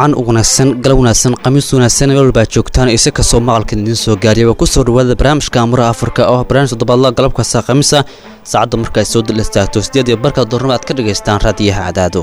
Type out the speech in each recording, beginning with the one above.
wacan u wanaagsan galab wanaagsan khamiis wanaagsan meel walbaa joogtaan ise kastoo maqalkan idiin soo gaariya waa kusoo dhawaada barnaamijka amuraha afrika oo ah barnaamij toddobaadla galab kasta khamiisa saacadda markaay soo dil istaagto sideed iyo barka doornimo aad ka dhagaystaan raadiyaha cadaado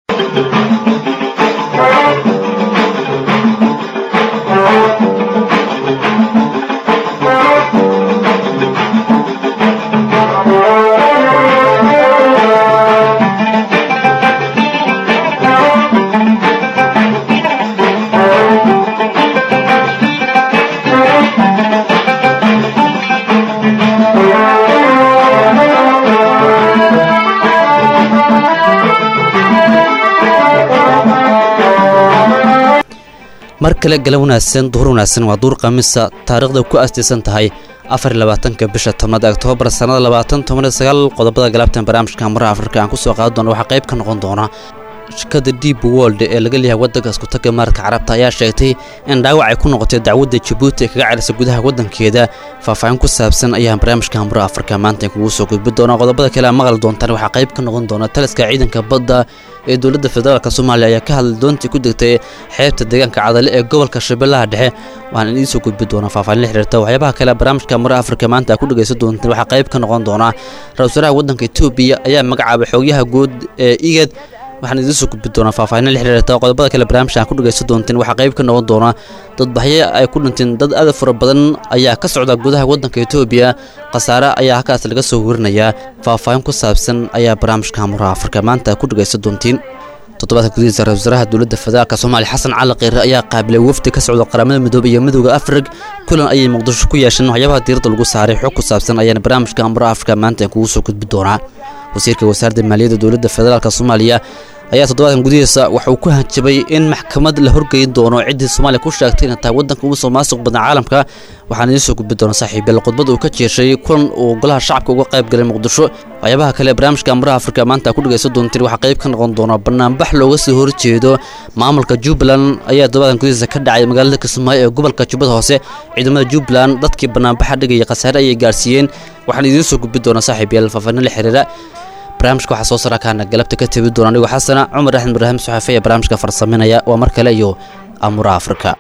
mar kale galab wanaagsan duhur wanaagsan waa duur khamiisa taariikhda ku aastaysan tahay afar iyo labaatanka bisha tobnaad oktoobar sannada labaatan toban iyo sagaal qodobada galabtan barnaamijka amuraha afrika aan ku soo qaadi doona waxaa qayb ka noqon doona shirkada deep world ee laga leeyahay waddanka iskutaga maarka carabta ayaa sheegtay in dhaawac ay ku noqotay dacwadda jabuuti ee kaga celisa gudaha waddankeeda faahfaahin ku saabsan ayaa barnaamijka amuraha afrika maanta kugu soo gudbi doona qodobada kale a maqli doontaan waxaa qayb ka noqon doona taliska ciidanka badda ee dowladda federaalk soomaaliya ayaa ka hadlay doontii ku degtay xeebta deegaanka cadale ee gobolka shabeellaha dhexe waxaan idiin soo gudbi doonaa faahfaahin la xiriirta waxyaabaha kale barnaamijka amuraha afrika maanta ku dhegaysan doontaan waxaa qayb ka noqon doona ra-isul wasaaraha waddanka etoobiya ayaa magacaabay xoogyaha guud ee igad waxaan idiin soo gudbi doonaa faahfaahin la xiriirta qodobada kale barnaamijka aan ku dhagaysan doonteen waxaa qayb ka noqon doona dadbaxyo ay ku dhinteen dad aad fara badan ayaa ka socda gudaha waddanka etoobiya khasaare ayaa halkaas laga soo werinayaa faahfaahin ku saabsan ayaa barnaamijka amuraha afrika maanta ku dhagaysan doontiin toddobaadka gudihiisa ra-isul wasaaraha dowladda federaalk soomaaliya xasan cali kheyre ayaa qaabilay wafdi ka socda qaramada midoobe iyo midooda afrig kulan ayay muqdisho ku yeesheen waxyaabaha diiradda lagu saaray xog ku saabsan ayaana barnaamijka amuraha afrika maanta kugu soo gudbi doonaa wasiirka wasaaradda maaliyadda dowladda federaalk soomaaliya ayaa toddobaadkan gudihiisa waxa uu ku hanjabay in maxkamad la horgeyn doono ciddii soomaaliya ku sheegtay inay tahay waddanka ugu soo maasuq badan caalamka waxaan idiin soo gudbi doona saaxiibyal khudbad uu ka jeeshay kulan uu golaha shacabka uga qayb galay muqdisho waxyaabaha kale barnaamijka amuraha afrika maanta ku dhagaysan doontiin waxaa qayb ka noqon doona banaanbax looga soo horjeedo maamulka jubbaland ayaa toddobaadkan gudihiisa ka dhacay magaalada kismaayo ee gobolka jubbada hoose ciidamada jubbaland dadkii banaanbaxa dhigaya khasaare ayay gaarsiiyeen waxaan idiin soo gudbi doona saaxiibyal faahfaahin la xiriira barnaamijka waxaa soo sarakaana galabta ka tebi doona anigoo xasana cumar axmed ibraahim saxafe ee barnaamijka farsaminaya waa mar kale iyo amuraha afrika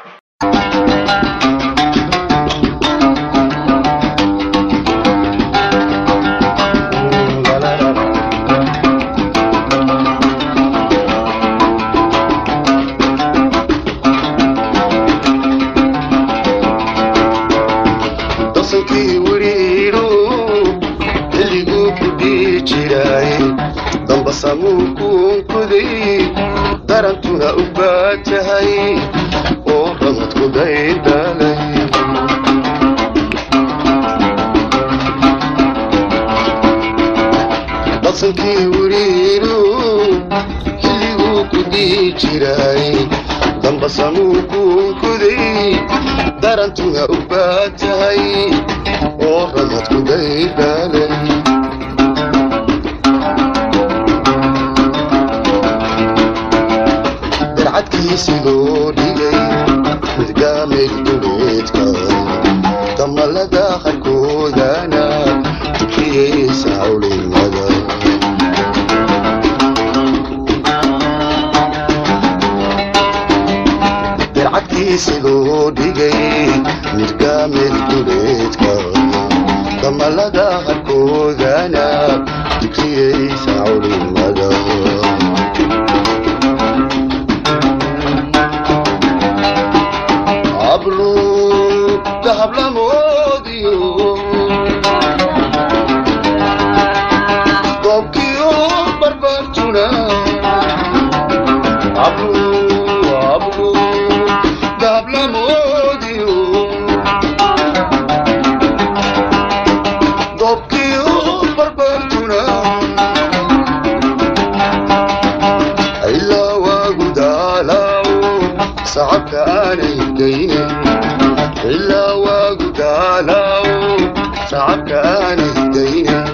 darantuna u baajahay oo ramadku daydhalay dadsankii wiriiru xilliguu ku dii jiray dambasamuu kuunkuday darantuna u baajahay oo ramadku daydhalay adkiisigoo dhigay midgaamay duleedka damalada qarkoodana dukriyeysa hawlinada dircadkiisigoo dhigay midgaamay duleedka damalada qarkoodana dukriyeysa hawlinada doobkiyo barbartuna dahablamoodiyo doobkiyo barbartuna ilaa waagu daalaw sacabka aanay geynin ilaa waagu daalaw sacabka aanay geynin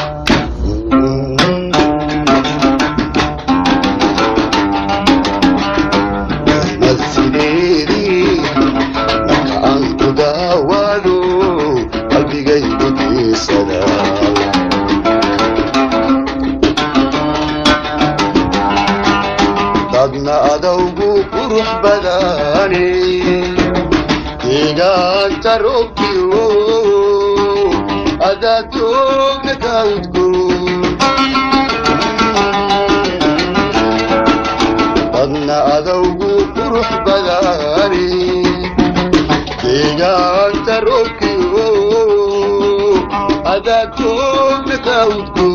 mad sideedii marka aan ku daawado qalbigaygu diisada dadna adow adawgu qurux badani deegaanta roobkiyo adadoogna kaudgo badna adawgu qurux badani deegaanta roobkiyo adadoogna kaudgo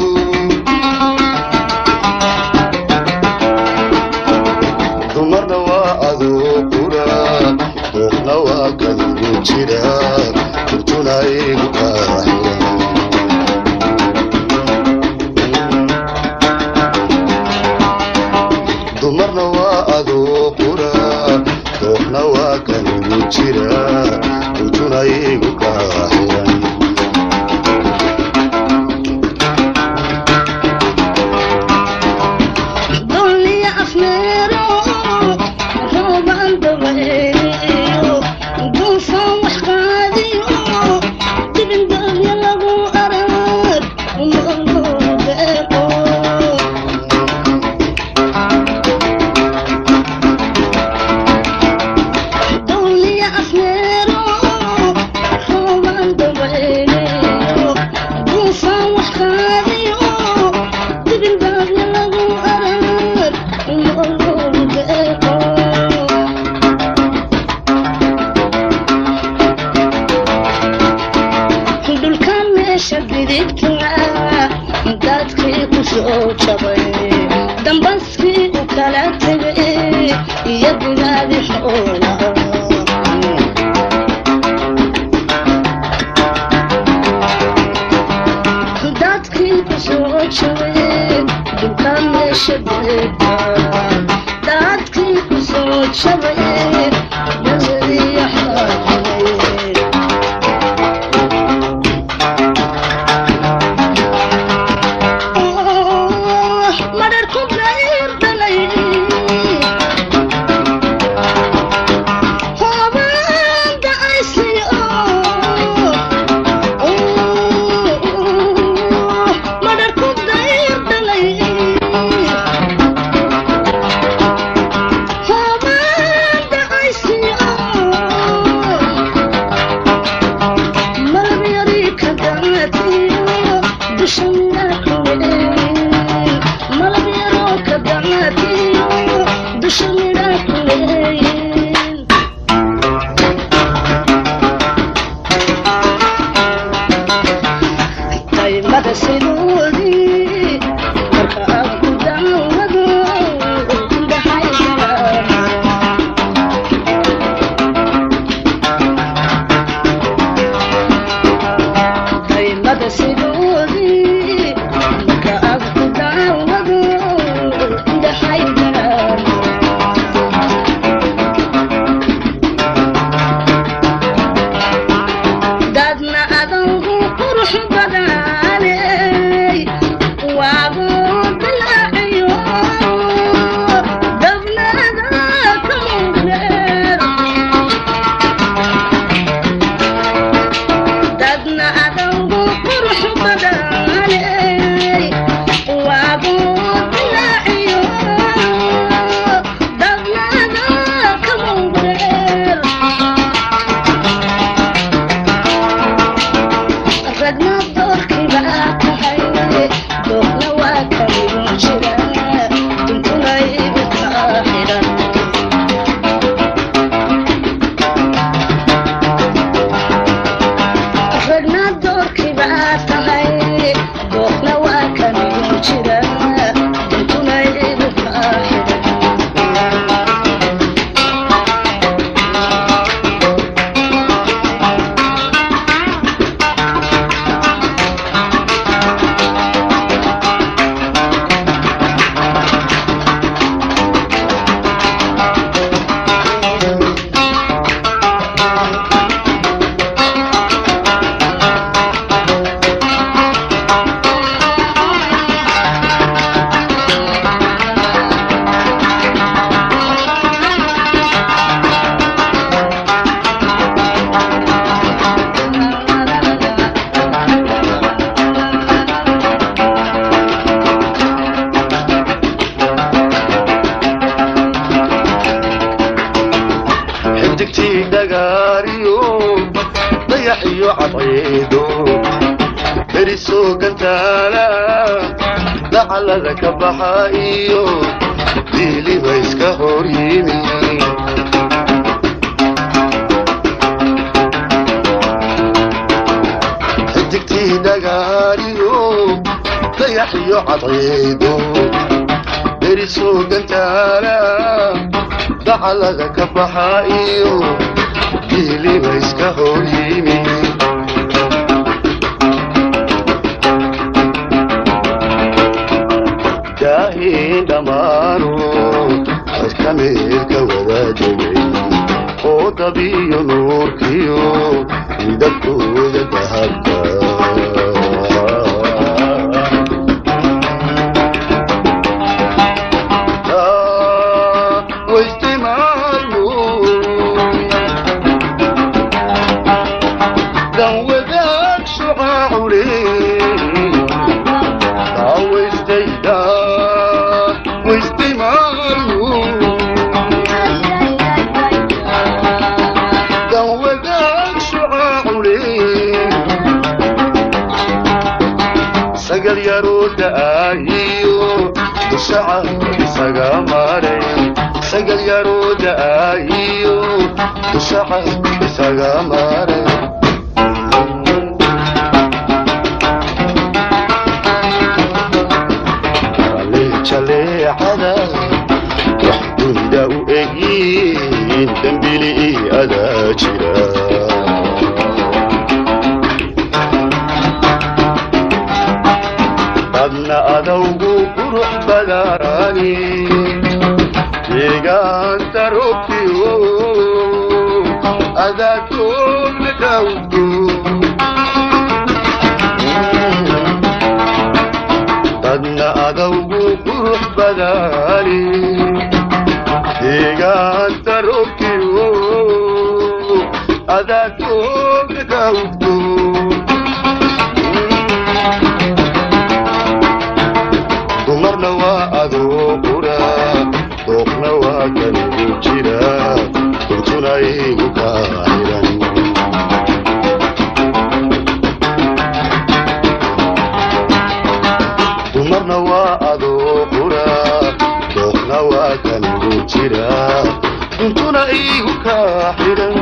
dumarna waa adoo qura dooqna waa kadigu jira kurtuna igu qaaxira dumarna waa adoo qura dooqna waa kadigu jira kurtuna igu qaaxiran Hobanda xidigtii dhagaariyo dayax iyo cadceedo berisoo gantaala dacalada ka baxa iyo diiliba iska hor yimi xidigtii dhagaariyo dayax iyo cadceedo berisoo gantaala dacalada ka baxa iyo diiliba iska hor yimi daahiin dhammaano codka meelka wada degay oo dabiyo nuurkiyo midabkooda dahabka waistimaayo dan wadaag shucaacule dawaystayda waistimaayo dan wadaag shucaacule sagal yaroo da'aayiyo dushaca isaga maray sagal yaroo da'aayiyo dushaca isaga maray jaleecada wax dunida u egyiin dembili adaa jira dadna adawgu qurux badani deegaanta robkiyo adaa toogna dawdu dadna adawgu qurux badani deegaanta robkiyo adaa toogna dawdu dumarna waa adoo qura dooqna waa kanigu jira runtuna igu kaa xiran dumarna waa adoo qura dooqna waa kanigu jira runtuna igu kaa xiran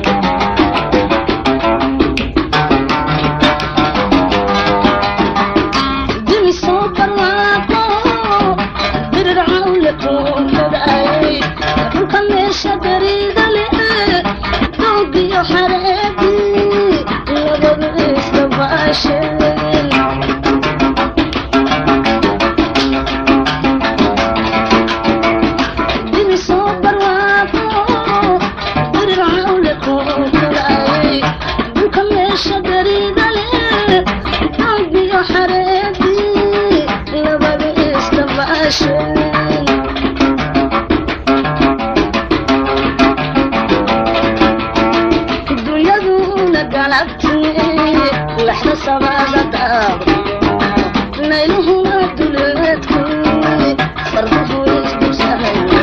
dunyaduna galabti laxda sabada daabri nayluhuna duleedku farduhu isdursahayo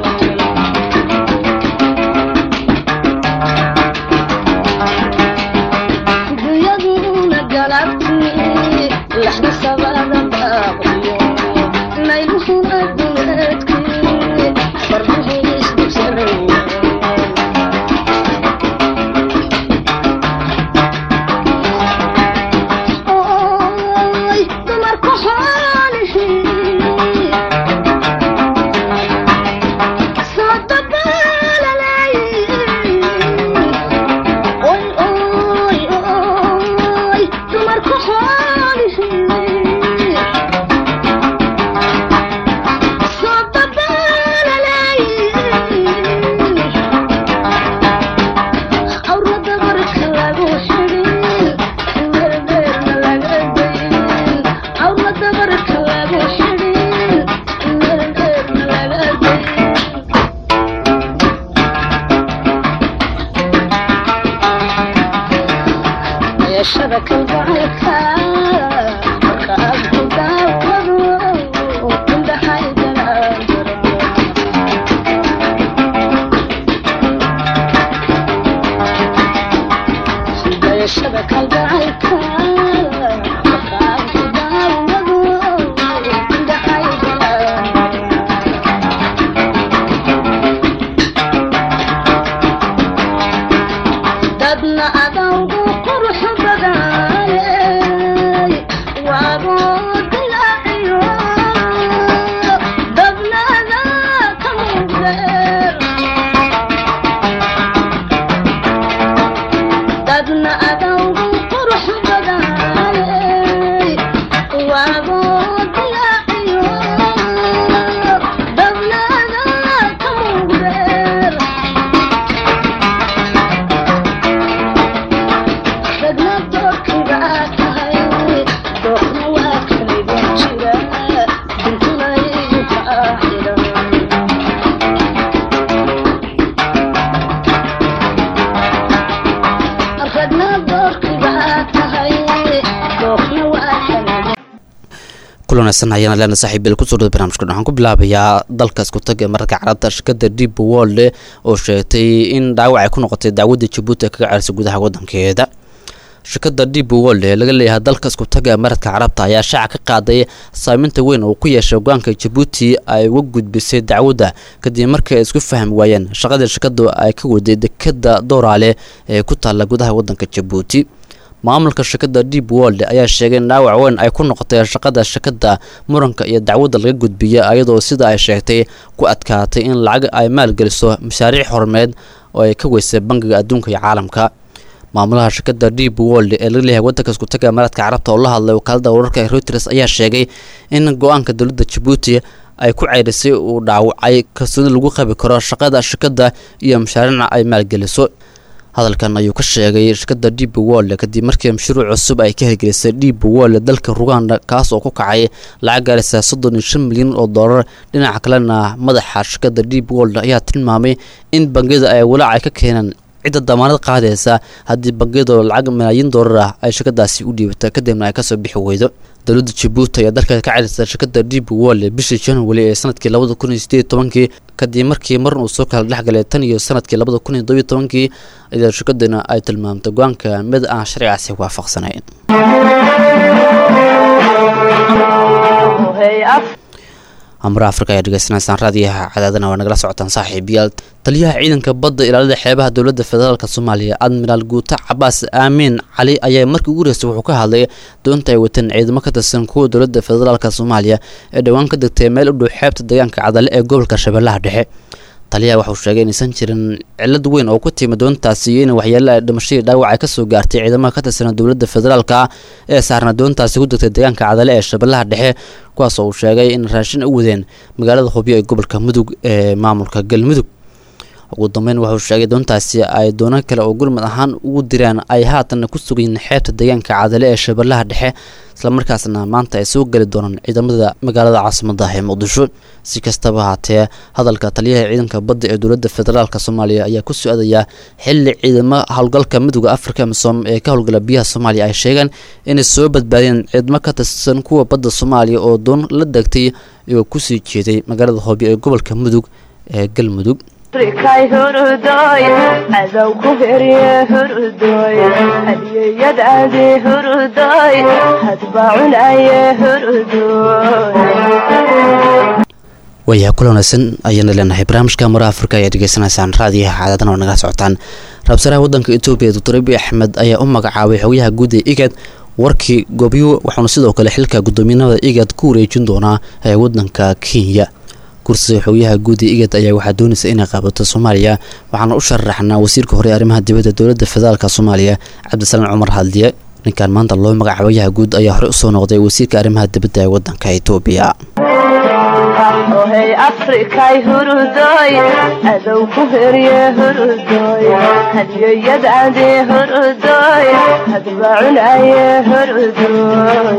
dunyaduna galabti laxda sabada daabri nayluhuna duleedku farduhu isdursahayo Oy, dumarku xoolihiin. Soo dabaalalayin. Oy, oy, oy, dumarku xoolihiin. Soo dabaalalayin. Awrada marka lagu xidhin, meel dheerna laga dayin. Awrada marka lagu xidhin, meel dheerna laga dayin. Yeeshada kalgacalka, marka aad ku daawado, indhahaygana jiro. yeeshada kalgacaylka markaan ku daawado indhahaygala dadna adawgu qurux badanay waabuu dilaaciyo dabnada ka muuqdeer dadna adawgu qurux badanay waabuu dilaaciyo dabnada ka muuqdeer dadna doorkiiba aad tahay doorna waa kaligan jira dintuna igu kaa xidhan dadna doorkiiba aad tahay doorna waa kaligan kulan wanaagsan ayaana leena saaxiibil kusoo dhada barnaamijkan waxaan ku bilaabayaa dalka isku tag ee mararka carabta shirkadda deep world oo sheegtay in dhaawac ay ku noqotay dacwadda jabuuti ee kaga ceersay gudaha waddankeeda shirkadda deep world ee laga leeyahay dalka isku tag ee mararka carabta ayaa shaaca ka qaaday saameynta weyn oo ku yeeshay hogaanka jabuuti ay uga gudbisay dacwadda kadib markii ay isku fahmi waayeen shaqadii shirkaddu ay ka waday dekada dooraale ee ku taalla gudaha waddanka jabuuti maamulka shirkadda deep world ayaa sheegay in dhaawac weyn ay ku noqotay shaqada shirkadda muranka iyo dacwadda laga gudbiyay iyadoo sida ay sheegtay ku adkaatay in lacag ay maalgeliso mashaariic horumeed oo ay ka weysay bangiga adduunka iyo caalamka maamulaha shirkadda deep world ee laga leeyahay waddanka isku taga imaaraadka carabta oo la hadlay wakaalada wararka ee reuters ayaa sheegay in go-aanka dowladda jabuuti ay ku ceyrisay uu dhaawacay kalsooni lagu qabi karo shaqada shirkadda iyo mashaariicna ay maalgeliso hadalkan ayuu ka sheegay shirkadda deep world kadib markii mashruuc cusub ay ka hirgelisay deep world dalka ruganda kaas oo ku kacay lacag gaaraysa soddon iyo shan milyan oo dollar dhinaca kalena madaxa shirkadda deep world ayaa tilmaamay in bangiyada ay walaac ay ka keeneen cidda damaanad qaadaysa haddii bangiyadu lacag malaayiin dollar ah ay shirkadaasi u dhiibata kadibna ay kasoo bixi weydo dowladda jabuuti ayaa dalka ka celisay shirkadda deep world bishii january ee sanadkii labada kun iyo sideed iyo tobankii kadib markii mar uu soo kala dhexgalay tan iyo sanadkii labada kun iyo todobiyo tobankii iyadoo shirkaduna ay tilmaamtay go-aanka mid aan sharcigaasi waafaqsanayn amra afrika ayaa dhegeysanaysaan raadiyaha cadaadana waa nagala socotaan saaxiibayaal taliyaha ciidanka badda ilaalada xeebaha dowladda federaalk soomaaliya admiraal guuta cabaas aamiin cali ayaa markii ugu horeysay wuxuu ka hadlay doonta ay wateen ciidamo ka tirsan kuwa dowladda federaalk soomaaliya ee dhowaan ka degtay meel u dhow xeebta deegaanka cadale ee gobolka shabeellaha dhexe taliyaha waxauu sheegay inaysan jirin cilad weyn oo ku timi doontaasi iyo in waxyaala dhimashadii dhaawac ay kasoo gaartay ciidamada ka tirsan dowladda federaalka ee saarna doontaasi ku degtay deegaanka cadale ee shabeellaha dhexe kuwaas oo uu sheegay in raashin u wadeen magaalada hubyo ee gobolka mudug ee maamulka galmudug ugu dambeyn wuxuu sheegay doontaasi ay doono kale oo gurmad ahaan ugu diraan ay haatan ku sugayiin xeebta deegaanka cadale ee shabeellaha dhexe islamarkaasna maanta ay soo geli doonaan ciidamada magaalada caasimada ee muqdisho si kastaba haatee hadalka taliyaha ciidanka badda ee dowladda federaalk soomaaliya ayaa ku socdaya xili ciidamo howlgalka midooda afrika misom ee ka howlgala biyaha soomaaliya ay sheegeen inay soo badbaadeen ciidamo ka tirsan kuwa badda soomaaliya oo doon la degtay iyagoo kusii jeeday magaalada hoobiyo ee gobolka mudug ee galmudug afrikay hurudoy cadow ku herye hurudoy hadiyeyad adi hurudoy hadba cunaye hurudoy waayaha kula wanaagsan ayaana leenahay barnaamijka mara afrika ayaa dhegeysanaysaan raadiyaha caadadan oo nagala socotaan ra-iisul wadanka etoobiya doctor abiy axmed ayaa u magacaabay xogayaha guud ee igad warkii goobyo waxauna sidoo kale xilka guddoomiyanimada igad ku wareejin doonaa ee wadanka kenya kursiga xogayaha guud ee igad ayaa waxaa doonaysa inay qaabato soomaaliya waxaana u sharaxnaa wasiirka hore ee arrimaha dibadda dowladda federaalk soomaaliya cabdisalaan cumar hadliye ninkan maanta loo magacaabayaha guud ayaa hore usoo noqday wasiirka arrimaha dibadda ee wadanka etoobiya ohey afrikay hurudoy cadow ku herye hurudoy hadiyeyad adi hurudoy hadba cunaye hurudoy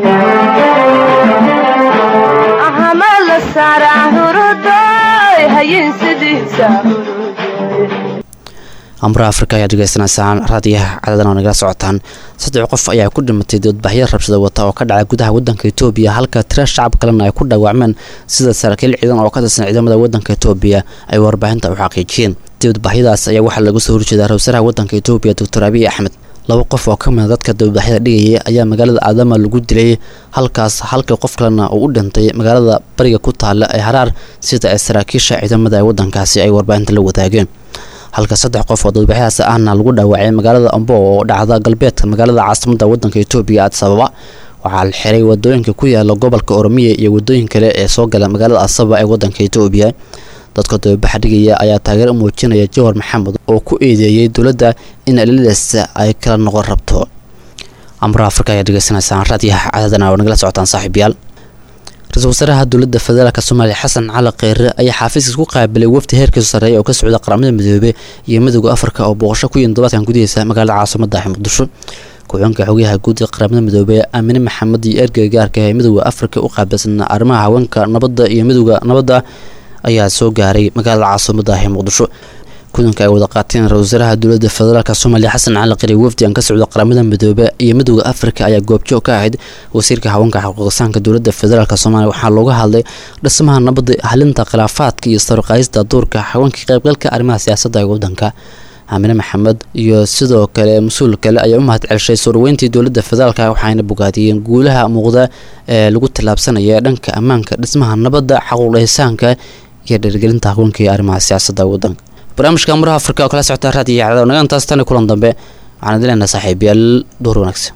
ahama la saaraa hurudoy hayin sidiisa hurudoy amra afrika ayaa dhegeysanaysaan raadiyaha cadadan oo nagala socotaan saddex qof ayaa ku dhimatay doodbaxyo rabshada wata oo ka dhacay gudaha wadanka etoobiya halka tira shacab kalena ay ku dhaawacmeen sida saraakiil ciidan oo ka tirsan ciidamada wadanka etoobiya ay warbaahinta u xaqiijiyeen doodbaxyadaas ayaa waxaa lagu soo horjeedaa ra-wasaaraha wadanka etoobiya doctor abiy axmed laba qof oo ka mida dadka dibadbaxyada dhigaya ayaa magaalada aadama lagu dilay halkaas halka qof kalena uu u dhintay magaalada bariga ku taalla ee haraar sida ay saraakiisha ciidamada ee waddankaasi ay warbaahinta la wadaageen halka saddex qof oo dibadbaxyadaasi ahna lagu dhaawacay magaalada ambo oo dhacda galbeedka magaalada caasimadda waddanka etoobiya addis ababa waxaa la xiray wadooyinka ku yaala gobolka oromiya iyo wadooyin kale ee soo gala magaalada asaba ee waddanka etoobiya dadka dababaxa dhigaya ayaa taageero u muujinaya jawhar maxamed oo ku eedeeyey dowladda in alidas ay kala noqon rabto amra afrika ayaa dhegeysanaysaan raadiyaha cadadana oo nagala socotaan saaxiibayaal ra-iisul wasaaraha dowladda federaalk soomaaliya xasan cali kheyre ayaa xaafiiska ku qaabilay wafdi heerkiisu sarreeya oo ka socda qaramada midoobey iyo midooda afrika oo booqasho ku yihin todobaadkan gudihiisa magaalada caasimada ah muqdisho ku-xigeenka xogayaha guud ee qaramada midoobey aamine maxamed iyo ergeyga gaarka ee midooda afrika u qaabilsan arrimaha haweenka nabadda iyo midooda nabadda ayaa soo gaaray magaalada caasimada ah ee muqdisho kulanka ay wada qaateen ra-isul wasaaraha dowladda federaalk soomaaliya xasan cali qari wafdigan ka socda qaramada midoobe iyo midooda afrika ayaa goobjoog ka ahayd wasiirka haweenka xuquuqisaanka dowladda federaalk soomaaliya waxaa looga hadlay dhismaha nabadda halinta khilaafaadka iyo sarqaayista duurka haweenka qaybgalka arrimaha siyaasadda ee waddanka aamine maxamed iyo sidoo kale mas-uul kale ayaa u mahad celshay soo dhaweyntii dowladda federaalk waxayna bogaadiyeen guulaha muuqda ee lagu tallaabsanaya dhanka ammaanka dhismaha nabadda xaquuqdhisaanka iyo dhiirgelinta haweenka iyo arrimaha siyaasadda waddanka barnaamijka amuraha afrika oo kala socota raadiyo cadaw naga intaas tani kulan dambe waxaan idin leenahay saaxiibayaal door wanaagsan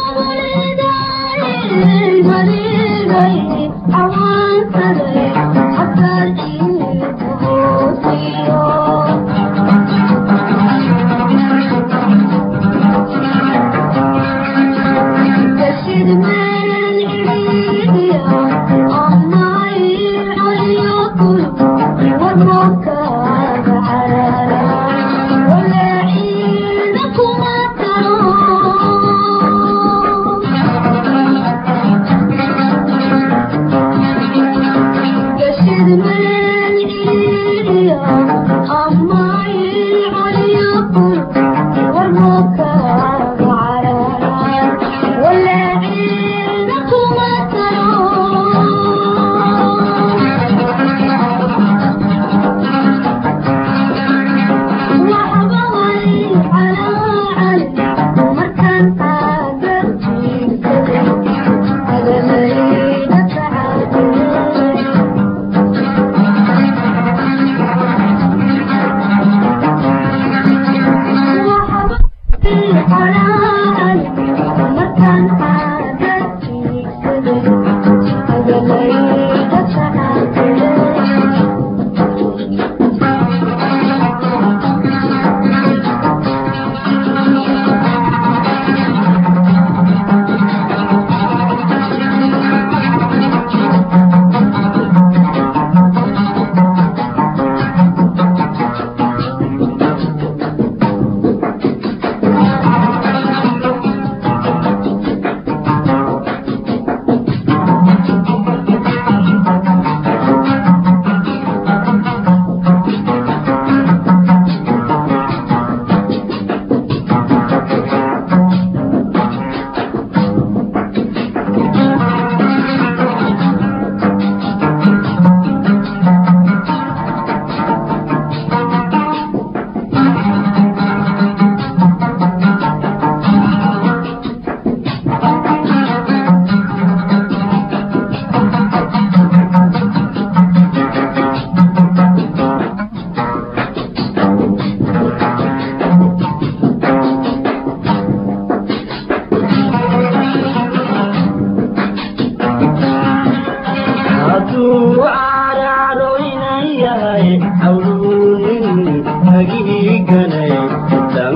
I want to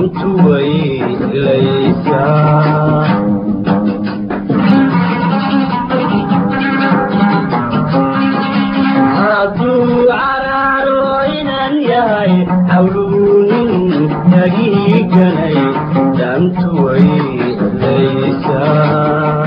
dantu way laysaa hadduu caraaro inan yahay hawluunin yagiiganay dantu way laysaa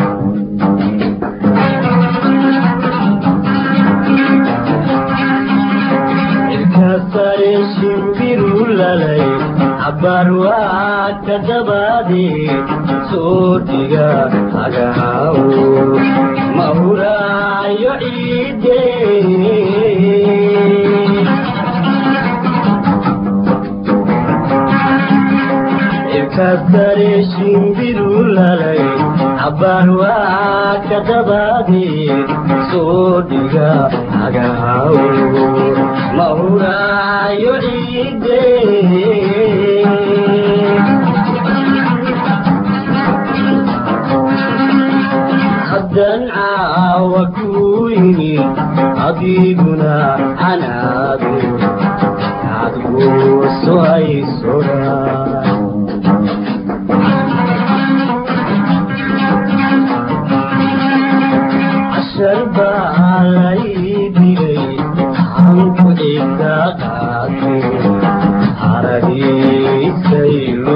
sare shimbiru lalay cabar waa ka dabaade soo dhiga hagahaw mahuraayo ciide cirka sare shimbiru lalay cabar waa ka dabaade soo dhiga hagahaw mahuraayo ciide haddan caawa ku yimid adiguna canaadu adguuso ay sodhaa cashar baa lay digay hanku cidda qaate haradiisaylu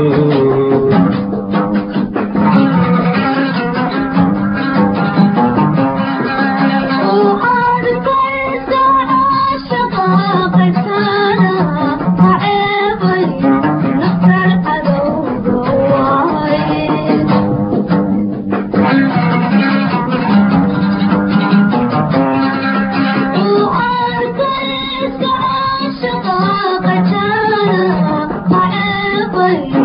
Bye.